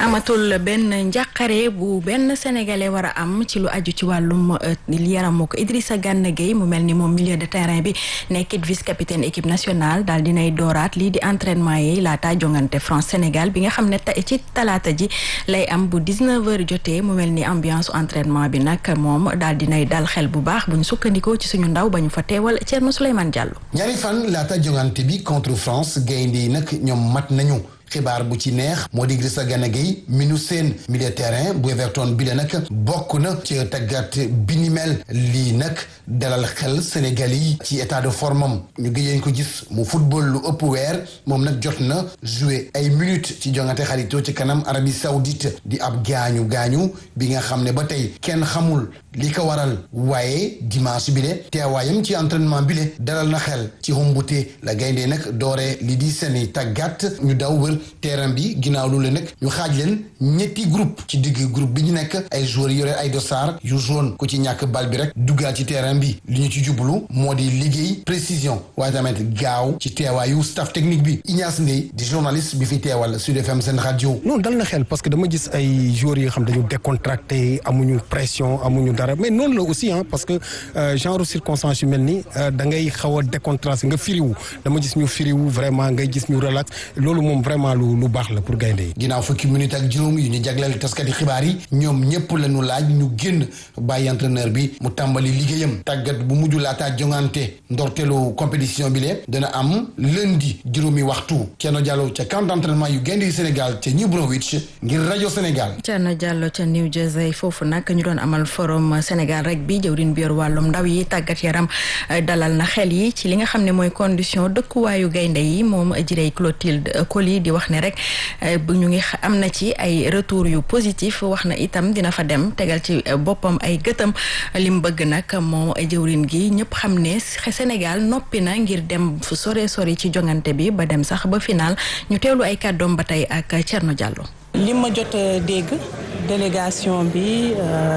amatul benn njàqare bu benn sénégalais war a am ci lu aju ci wàllum yaramu ko Idrissa Gana Gueye mu mel ni moom milieu de terrain bi nekkit vice capitaine équipe nationale daal dinay dooraat lii di entraînement yi laata jongante France Sénégal bi nga xam ne ci talaata ji lay am bu 19h jotee mu mel ni ambiance entraînement bi nag moom daal dinay dal xel bu baax bu ñu sukkandikoo ci suñu ndaw ba ñu fa teewal Thierno Souleymane Diallo. ñaari fan laata jongante bi contre France gaynde yi nag ñoom mat nañu. xibaar bu ci neex moo di Idrissa Gana Gueye mi nu seen milieu terrain bu Everton bi la nag bokk na ci tàggat bi ni mel lii nag dalal xel Sénégal yi ci état de forme am ñu gëjeen ko gis mu football lu ëpp weer moom nag jot na jouer ay minutes ci jongante xaritoo ci kanam Arabie Saoudite di ab gaañu gaañu bi nga xam ne ba tey kenn xamul li ko waral waaye dimanche bi le teewaayam ci entraînement bi le dalal na xel ci xumbute la gaynde nag dooree li di seeni tàggat ñu daw wër terrain bi ginnaaw loolu nag ñu xaaj leen ñetti groupe ci digg groupe bi ñu nekk ay joueurs yore ay dossard yu jaune ku ci ñàkk bal bi rek duggaat ci terrain bi li ñu ci jublu moo di liggéey précision waaye tamit gaaw ci teewaayu staff technique bi Ignace Ndeye di journaliste bi fi teewal Sud FM seen rajo. non dal na xel parce que dama gis ay joueurs yi nga xam dañu décontracté amuñu pression amuñu dara mais noonu la aussi ah parce que genre circonstance yu mel ni da ngay xaw a décontracté nga firiwu dama gis ñu firiwu vraiment ngay gis ñu relax loolu moom vraiment lu lu baax la pour gaynde yi ginnaaw fukki minute ak juróom yu ñu jagleel taskati xibaar yi ñoom ñëpp la ñu laaj ñu génn bàyyi entraîneur bi mu tàmbali liggéeyam tàggat bu mujj laataa jongante ndorteelu compétition bi le dana am lundi juróomi waxtu Thierno Diallo ca camp d'entraînement yu gaynde yu Sénégal ca New Brunswick ngir rajo Sénégal. Thierno Diallo ca New Jersey foofu nag ñu doon amal forum Sénégal rek bi jëwriñ bi yor wàllum ndaw yi tàggat yaram dalal na xel yi ci li nga xam ne mooy condition dëkkuwaayu gaynde yi moom jirey Clotilde Coly di wax ne rek ñu ngi am na ci ay retour yu positif wax na itam dina fa dem tegal ci boppam ay gëtam lim bëgg nag moom jëwrin gi ñëpp xam ne Sénégal noppi na ngir dem fu sore sori ci jongante bi ba dem sax ba final ñu teewlu ay kàddoom ba tey ak Thierno Diallo. li ma jot a dégg délégation bi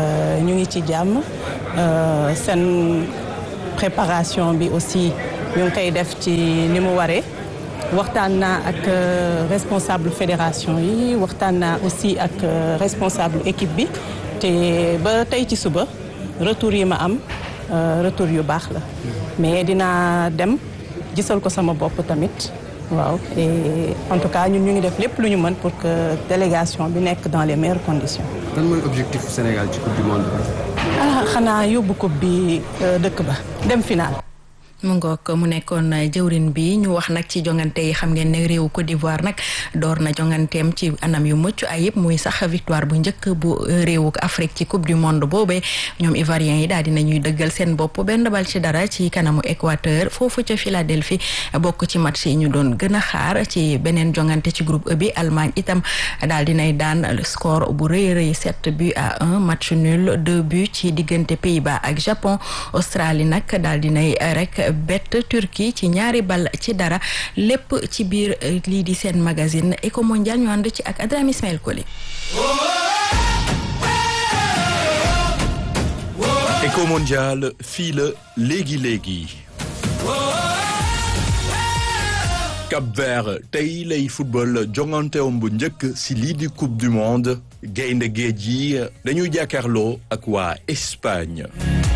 ñu ngi ci jàmm seen préparation bi aussi ñu ngi koy def ci ni mu waree. waxtaan naa ak responsable fédération yi waxtaan naa aussi ak responsable équipe bi te ba tey ci suba retour yi ma am retour yu baax la mais dinaa dem gisal ko sama bopp tamit waaw et en tout cas ñun ñu ngi def lépp lu ñu mën pour que délégation bi nekk dans les meilleures conditions. lan mooy objectif Sénégal ci coupe du monde ah xanaa yóbbu coupe bi dëkk ba dem final. mu ngoog mu nekkoon jëwrin bi ñu wax nag ci jongante yi xam ngeen ne réewu Côte d'Ivoire nag door na jonganteem ci anam yu mucc ayib muy sax victoire bu njëkk bu réewu Afrique ci coupe du monde boobee ñoom ivoiriens yi daal dina ñuy dëggal seen bopp benn bal ci dara ci kanamu Équateur foofu ca Philadelphie bokk ci match yi ñu doon gën a xaar ci beneen jongante ci groupe E bi Allemagne itam daal dinay daan score bu rëy rëy sept buts à un match nul deux buts ci diggante Pays-Bas ak Japon Australie nag daal dinay rek bett Turquie ci ñaari bal ci dara lépp ci biir lii di seen magazine Eco Mondial ñu ànd ci ak Adram Ismaël Koli Eco Mondial fii la léegi léegi Cap Vert tey lay football jonganteem bu njëkk si lii di coupe du monde gaynde géej yi dañuy jàkkaarloo ak waa Espagne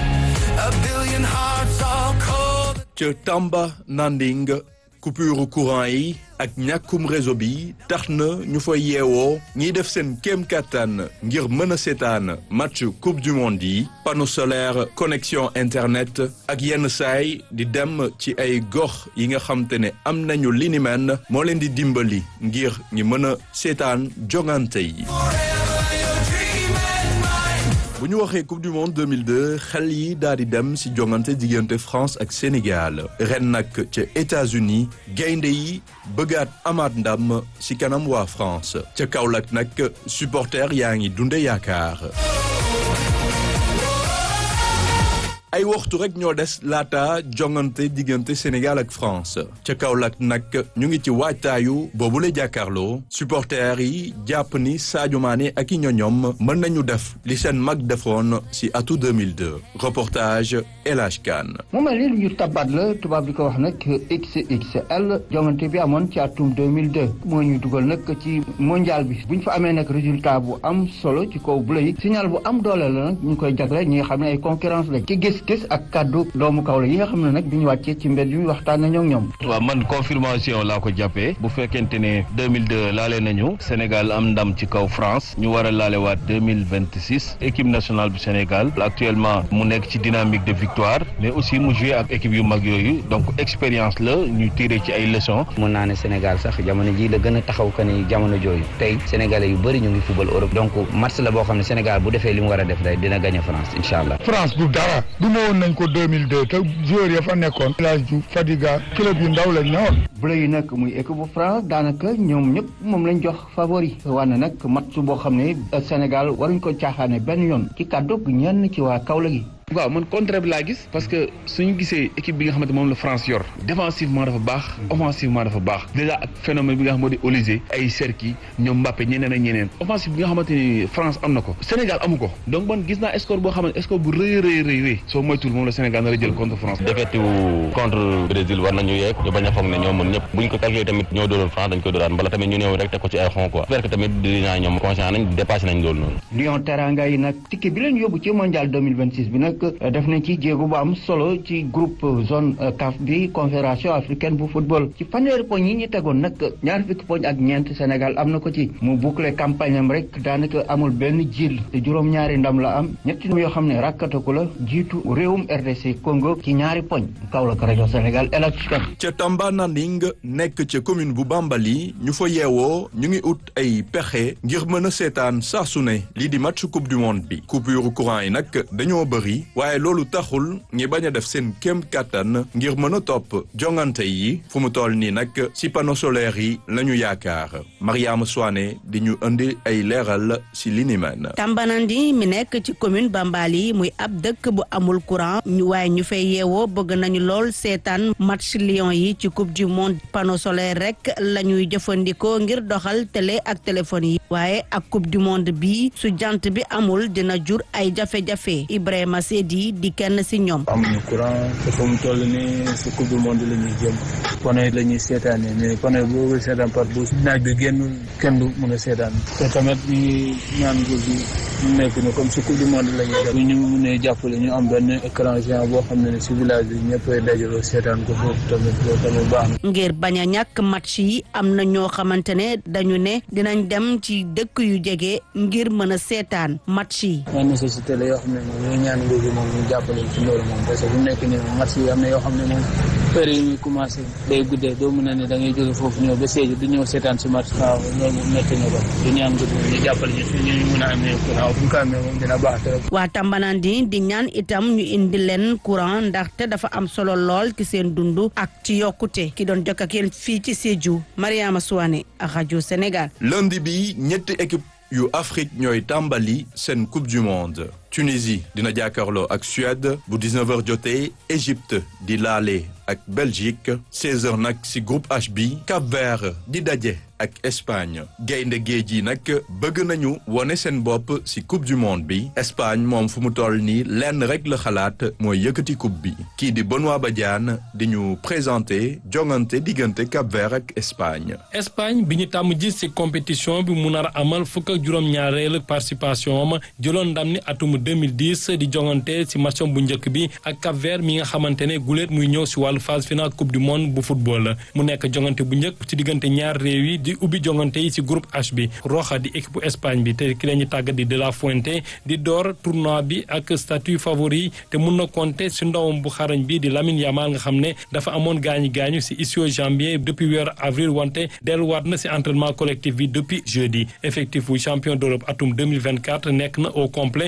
ca Tamba Nanding coupure courant yi ak ñàkkum réseau bi tax na ñu fa yeewoo ñiy def seen kéem kattan ngir mën a seetaan match coupe du monde yi panneau solaire connexion internet ak yenn saay di dem ci ay gox yi nga xam te ne am nañu li ni mel moo leen di dimbali ngir ñi mën a seetaan jongante yi bu ñu waxee coupe du monde 2002 xel yi daal di dem ci jongante diggante France ak Sénégal ren nag ca États-Unis gaynde yi bëggaat amaat ndam ci kanam waa France ca Kaolack nag supporter yaa ngi dunde yaakaar ay waxtu rek ñoo des laata jongante diggante Sénégal ak France ca Kaolack nag ñu ngi ci waajtaayu boobu la jàkkaarloo supporters yi jàpp ni Sadio Mané ak i ñoñom mën nañu def li seen mag defoon si atu 2002 reportage El Hadj Kane mu mel ni lu ñu tabaat la tubaab di ko wax nag XXL jongante bi amoon ci atum 2002 moo ñu dugal nag ci mondial bi bu ñu fa amee nag résultat bu am solo ci kaw bleu yi signal bu am doole la nag ñu koy jagle ñi nga xam ne ay concurrence la ci gis-gis ak kaddu doomu kaw la yi nga xam ne nag bi ñu wàccee ci mbedd yi waxtaan nañoo ak ñoom. waaw man confirmation laa ko jàppee bu fekkente ne 2002 laale nañu Sénégal am ndam ci kaw France ñu war a laalewaat 2026 équipe nationale bu Sénégal actuellement mu nekk ci dynamique de victoire mais aussi mu joué ak équipe yu mag yooyu donc expérience la ñu tiré ci ay leçons. mun naa ne Sénégal sax jamono ji la gën a taxaw que ni jamono jooyu tey sénégalais yu bëri ñu ngi football Europe donc match la boo xam ne Sénégal bu defee li mu war a def day dina gagné France incha allah. France du dara du ma woon nañ ko 2002 te joueurs ya fa nekkoon. El Hadj Diouf Fadiga club yu ndaw lañ ñëwoon. bleu yi nag muy équipe bu France daanaka ñoom ñëpp moom lañ jox favori wane nag match boo xam ne Sénégal waruñ ko caaxaane benn yoon ci kàddu ñenn ci waa Kaolack gi. waaw man contraire bi laa gis parce que suñu gisee équipe bi nga xamante moom la France yor défensivement dafa baax offensivement dafa baax déjà ak phénomène bi nga xam moo di Olysée ay Serki ñoom Mbappé ñeneen ak ñeneen offensive bi nga xamante ni France am na ko Sénégal amu ko donc man gis naa score boo xamante score bu rëy rëy rëy rëy soo moytuwul moom la Sénégal nar a jël contre France défaite contre Brésil war nañu yeeg ñu bañ a foog ne ñoo mën ñëpp buñ ko calculé tamit ñoo dooloon France dañ koy dooraat mbala tamit ñu néew rek teg ko ci ay xon quoi j'espère que tamit dinaa ñoom conscient nañ dépassé nañ loolu noonu Lion Teranga yi nag ticket bi leen yóbbu ci mondial 2026 bi nag def nañ ci jéego bu am solo ci groupe zone CAF bi confédération africaine bu football ci fanweeri poñ yi ñu tegoon nag ñaar fukki poñ ak ñeent Sénégal am na ko ci mu boucler campagne am rek daanaka amul benn jiil te juróom-ñaari ndam la am ñetti ndam yoo xam ne rakkataku la jiitu réewum RDC Congo ci ñaari poñ Kaolack rajo Sénégal El Hadj Kane ca Tamba Nanding nekk ca commune bu Bambali ñu fa yeewoo ñu ngi ut ay pexe ngir mën a seetaan saa su ne lii di match coupe du monde bi coupure courant yi nag dañoo bëri waaye loolu taxul ñi bañ a def seen kéem kàttan ngir mën a topp jongante yi fu mu toll nii nag si panneau solaire yi la ñu yaakaar Mariama Soane di ñu indi ay leeral si li ni mel. Tambanandi mi nekk ci commune Bambali muy ab dëkk bu amul courant ñu waaye ñu fay yeewoo bëgg nañu lool seetaan match Lions yi ci coupe du monde panneau solaire rek la ñuy jëfandikoo ngir doxal télé ak téléphone yi waaye ak coupe du monde bi su jant bi amul dina jur ay jafe-jafe Ibrahima Seydi di kenn si ñoom. amuñu courant te fa mu toll nii si coupe du monde la ñuy jëm panneau yi la ñuy seetaanee mais panneau yi boo seetaan par bu naaj bi génnul kenn du mën a seetaan te tamit ñu ngi ñaan nguur gi ñu nekk ni comme si coupe du monde la ñuy def ñu mënee jàppale ñu am benn écran géant boo xam ne ne si village bi ñëppay dajaloo seetaan ko foofu tamit loolu tamit baax na. ngir bañ a ñàkk match yi am na ñoo xamante ne dañu ne dinañ dem ci dëkk yu jege ngir mën a seetaan match yi. ay nécessité la yoo xam ne moom ñu ñaan nguur gi moom ñu jàppale ci loolu moom parce que bu nekk nii moom match yi am na yoo xam ne moom heure yi muy commencé day guddee doo mën a ne da ngay jóge foofu ñëw ba Sédhiou du ñëw seetaan si match waaw loolu moom nekk na ko du ñaan nguur gi ñu jàppale ñu suñu ñu mën a amee courant bu ñu ko amee moom dina baax trop. waa Tambanandi di ñaan itam ñu indi leen courant ndaxte dafa am solo lool ci seen dund ak ci yokkute ki doon jokk ak yéen fii ci Sédhiou Mariama Souane ak rajo Sénégal. lundi bi ñetti équipe yu Afrique ñooy tàmbali seen coupe du monde Tunisie dina jàkkaarloo ak Suède bu 19h jotee Égypte di laale ak Belgique 16h nag ci groupe H bi Cap-Vert di daje ak Espagne gaynde géej yi nag bëgg nañu wone seen bopp ci coupe du monde bi Espagne moom fu mu toll nii lenn rek la xalaat mooy yëkkati coupe bi kii di Benoît Badiane di ñu présenté jongante diggante Cap-Vert ak Espagne. Espagne bi ñu tàmm gis ci compétition bi mu nar a amal fukk ak juróom-ñaareelu participation am jëloon ndam ni atum 2010 di jongante ci matcham bu njëkk bi ak Cap-Vert mi nga xamante ne guléet muy ñëw ci wàllu phase finale coupe du monde bu football mu nekk jongante bu njëkk ci diggante ñaar réew yi di ubbi jongante yi ci groupe H bi Roja di équipe Espagne bi te ki la ñu tàggat di De La Fuente di door tournoi bi ak statut favori te mun na compter ci ndawam bu xarañ bi di Lamine Yamal nga xam ne dafa amoon gaañu gaañu ci ischio-jambier depuis weeru avril wante delluwaat na ci entraînement collectif bi depuis jeudi effectif bu champion d'Europe atum 2024 nekk na au complet victoire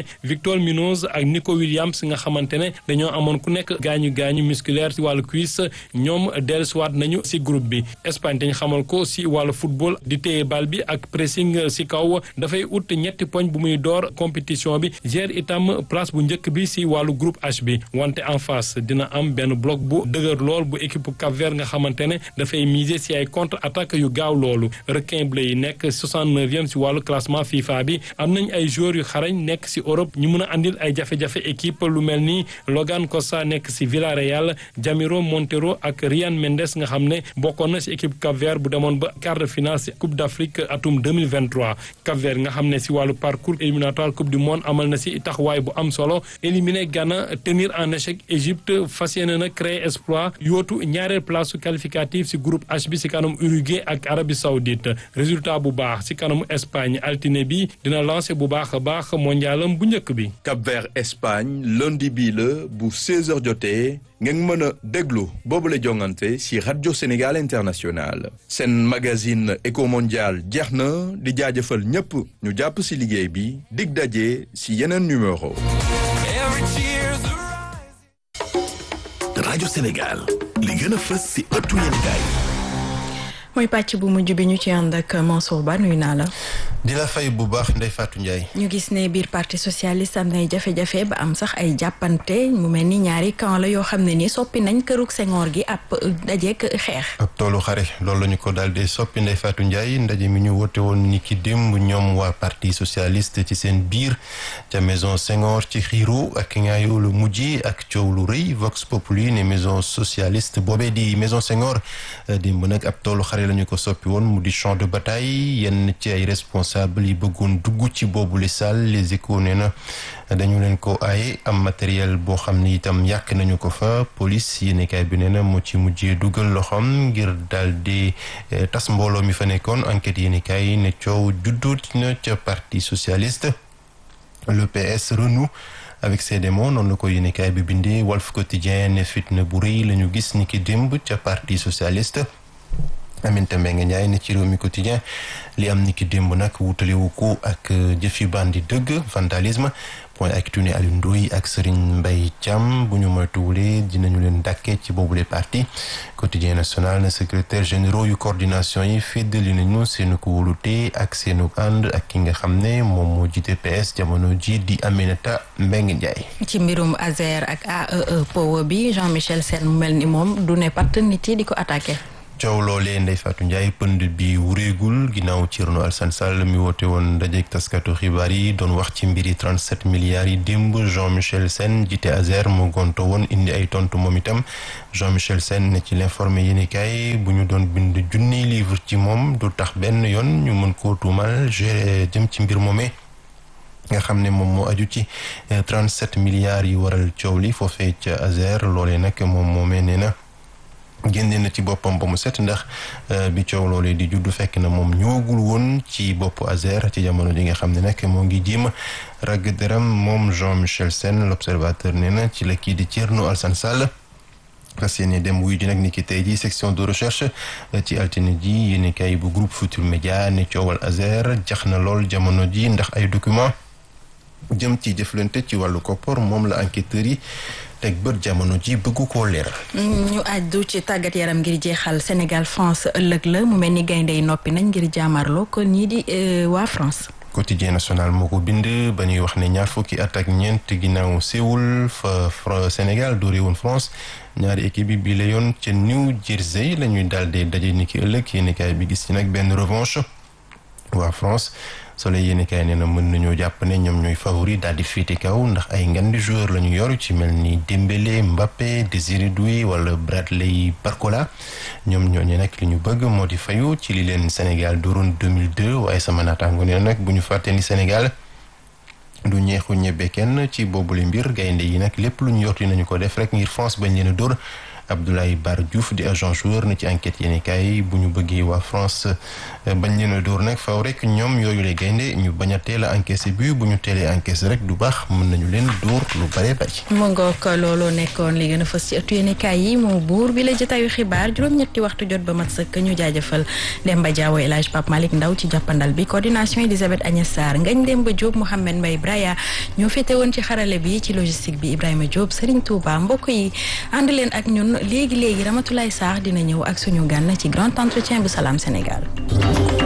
Victor Munoz ak Nico Williams nga xamante ne dañoo amoon ku nekk gaañu gaañu musculaire ci wàllu cuisse ñoom dellusiwaat nañu ci groupe bi Espagne dañ xamal ko ci wàllu football di téye bal bi ak pressing ci kaw dafay ut ñetti poñ bu muy door compétition bi gère itam place bu njëkk bi ci wàllu groupe H bi wante en face dina am benn bloc bu dëgër lool bu équipe Cap-Vert nga xamante ne dafay miser ci ay contre attaque yu gaaw loolu requin bleu yi nekk 69e ci wàllu classement FIFA bi am nañ ay joueurs yu xarañ nekk ci Europe ñu mun a andil ay jafe-jafe équipe lu mel ni Logan Costa nekk ci Villarreal Jamiro Montero ak Ryan Mendes nga xam ne bokkoon na ci équipe Cap-Vert bu demoon ba quart de finale ci Coupe d'Afrique atum 2023 Cap-Vert nga xam ne ci wàllu parcours éliminatoire Coupe du monde amal na ci taxawaay bu am solo éliminer Ghana tenir en échec Égypte fas yéene na créer exploit yootu ñaareel place qualificative ci groupe H bi ci kanam Uruguay ak Arabie Saoudite résultat bu baax ci kanamu Espagne altine bi dina lancer bu baax a baax mondialam bu njëkk bi. Cap-Vert Espagne lundi bii la bu 16h jotee ngeen mën a déglu boobule jongante ci rajo Sénégal International seen magazine Eco Mondial jeex na di jaajëfal ñépp ñu jàpp ci liggéey bi dig daje ci yeneen numéro. rajo Sénégal li gën a fës ci ëttu yéenekaay mooy pàcc bu mujj bi ñu ci ànd ak Mansour Ba nuyu naa la. di la fay bu baax Ndeye Fatou Ndiaye. ñu gis ne biir parti socialiste am nay jafe-jafe ba am sax ay jàppante mu mel ni ñaari camp la yoo xam ne ni soppi nañ kërug Senghor gi ab dajeek xeex. ab toolu xare loolu la ñu ko daal di soppi Ndeye Fatou Ndiaye ndaje mi ñu woote woon ni ki démb ñoom waa parti socialiste ci seen biir ca maison Senghor ci xiiro ak ñaayo lu mujj ak coow lu rëy Vox Populi ne maison socialiste boobee di maison Senghor démb nag ab toolu xare la ñu ko soppi woon mu di champ de bataille yenn ci ay responsable yi bëggoon dugg ci boobu li salle les échos nee na dañu leen ko aaye am matériel boo xam ni itam yàq nañu ko fa police yéenekaay bi nee na moo ci mujjee dugal loxoom ngir daal di tas mbooloo mi fa nekkoon enquête yéenekaay ne coow juddoot na ca parti socialiste le PS renoue avec ses démons noonu la ko yéenekaay bi bindee Walf Quotidien ne fitna bu rëy la ñu gis ni ki démb ca parti socialiste Aminata Mbengue Ndiaye ne ci réew mi quotidien li am ni ki démb nag wutalewu ko ak jëfi bandi dëgg vandalisme point actu ne Aliou Ndoye ak Serigne Mbaye Thiam bu ñu moytuwulee dinañu leen dàkkee ci boobule parti quotidien national ne secrétaire généraux yu coordination yi féddali nañu seenu ko wóolute ak seenu ànd ak ki nga xam ne moom moo jiite PS jamono ji di Aminata Mbengue Ndiaye. ci mbirum Azer ak AEE Power bi Jean-Michel Sène mu mel ni moom du ne pat nit yi di ko attaqué. coow loolee Ndeye Fatou Ndiaye pënd bi wureegul ginnaaw Thierno Alassane Sall mi woote woon dajeek taskatu xibaar yi doon wax ci mbiri 37 milliards yi démb Jean-Michel Sène jiite Azer mu gonto woon indi ay tontu moom itam Jean-Michel Sène ne ci l'informé yéenekaay bu ñu doon bind junni livre ci moom du tax benn yoon ñu mën koo tuumal jëm ci mbir moomee nga xam ne moom moo aju ci 37 milliards yi waral coow li foofee ca Azer loolee nag moom moomee nee na génne na ci boppam ba mu set ndax bi coow loolee di juddu fekk na moom ñëwagul woon ci boppu Azer ci jamono ji nga xam ne nag moo ngi jéem ragg deram moom Jean-Michel Sène l'observateur nee na ci la kii di Thierno Alassane Sall fas yéene dem wuyu ji nag ni ki tey ji section de recherche ci altine ji yéenekaay bu groupe Futur Média ne coowal Azer jax na lool jamono ji ndax ay document jëm ci jëflante ci wàllu koppor moom la enquêteurs yi teg bët jamono ji bëggu koo leer. ñu àddu ci tàggat yaram ngir jeexal Sénégal France ëllëg la mu mel ni gaynde yi noppi nañ ngir jaamarloo kon ñii di waa France. quotidien national moo ko bind ba ñuy wax ne ñaar fukki at ak ñeent ginnaaw Séoul fa Sénégal doore woon France ñaari équipe yi bii la yoon ca New Jersey la ñuy daal di daje ni ki ëllëg yéenekaay bi gis ci nag benn revanche waa France. Soleil yéenekaay nee na mën nañoo jàpp ne ñoom ñooy favori daal di féete kaw ndax ay ngandi joueur la ñu yor ci mel ni Dembélé Mbappé Désiré Doué wala Bradley Barcola ñoom ñooñu nag li ñu bëgg moo di fayu ci li leen Sénégal dooroon 2002 waaye sama naataango nee nag bu ñu fàtte ni Sénégal du ñeexu ñebe kenn ci boobule mbir gaynde yi nag lépp lu ñu yorti nañu ko def rek ngir France bañ leen a dóor Abdoulaye Bar Diouf di agent joueur na ci enquête yéeni kaay bu ñu bëggee waa France bañ leen a dóor nag faw rek ñoom yooyu lay gaynde ñu bañ a teel a encaissé bu bu ñu teelee encaissé rek du baax mën nañu leen dóor lu bare bari mu ngoog looloo nekkoon li gën a fës ci ëttu yéenekaay yi moo buur bi la jotaayu xibaar juróom-ñetti waxtu jot ba mat sëkk ñu jaajëfal Demba Diawo El Hadj Pape Malick Ndaw ci jàppandal bi coordination Elisabeth Agnès Sarr Ngagne Demba Diop Mouhamed Mbaye Braya ñoo féete woon ci xarale bi ci logistique bi Ibrahima Diop Serigne Touba mbokk yi ànd leen ak ñun léegi léegi Ramatoulaye Sarr dina ñëw ak suñu gan ci grand entretien bu Salam Sénégal